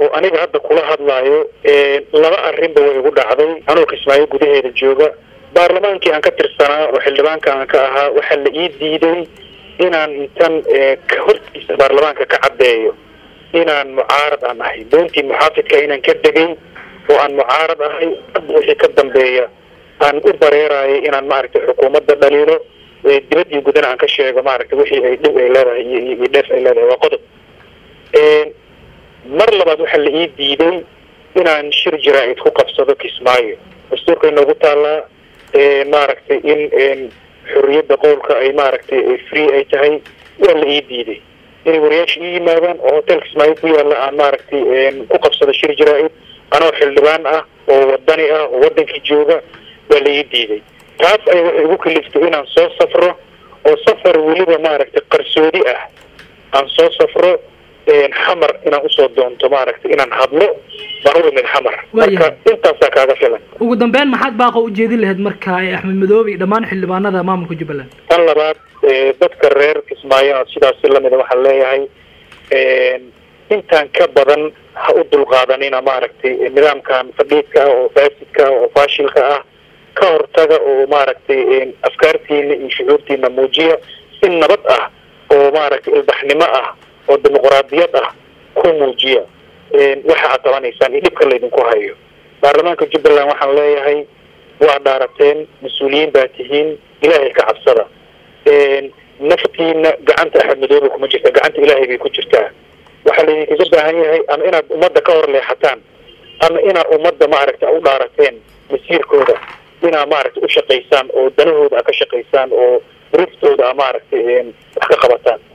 oo aniga hadda kula hadlaayo laba arrinba way igu dhacday anoo kismaayo gudaheeda jooga baarlamaankii aan ka tirsanaa oo xildhibaanka aan ka ahaa waxaa la ii diiday inaan intan hortiisa baarlamaanka ka caddeeyo inaan mucaarad aan ahay doontii muxaafidka inaan ka degay oo aan mucaarad ahay hadda wixii ka dambeeya aan u bareerayay inaan maaragtay xukuumadda dhaliilo dibaddii gudana aan ka sheego maaragtay wixii ay dhib ay leedahay iyo dheef ay leedahay waa qodob mar labaad waxaa la ii diiday inaan shir jaraa'id ku qabsado kismaayo dastuurka inoogu taallaa maaragtay in xorriyadda qowlka ay maaragtay free ay tahay waa la ii diiday inay wariyaasha ii yimaadaan oo hotel kismaayo ku yaalla aan maaragtay ku qabsado shir jaraa'id anoo xildhibaan ah oo wadani ah oo waddankii jooga waa la ii diiday taas ay waxay igu kaliftay inaan soo safro oo safar weliba maaragtay qarsoodi ah aan soo safro xamar inaan usoo doonto maaragtay inaan hadlo baan u imid xamar marka intaasaa kaaga filan ugu dambeyn maxaad baaqa ujeedin lahayd marka axmed madoobe iyo dhammaan xildhibaanada maamulka jubbaland tan labaad dadka reer kismaayo sidaasi lamida waxaan leeyahay intaan ka badan ha u dulqaadanina maaragtay nidaamkan fadhiidka ah oo faasidka ah oo faashilka ah ka hortaga oo maaragtay afkaartiina iyo shucuurtiina muujiya si nabad ah oo maaragtay ilbaxnimo ah oo dimuqraadiyad ah ku muujiya waxa aad qabanaysaan iyo dhibka laydinku hayo baarlamaanka jubbaland waxaan leeyahay waa dhaarateen mas-uuliyiin baa tihiin ilaahay ka cabsada naftiina gacanta axmed madoobe kuma jirta gacanta ilaahay bay ku jirtaa waxaa laydinkaga baahan yahay ama inaad ummadda ka hor leexataan ama inaad ummadda maaragtay u dhaarateen masiirkooda inaad maaragtay u shaqaysaan oo danahooda a ka shaqaysaan oo riftooda a maaragtay wax ka qabataan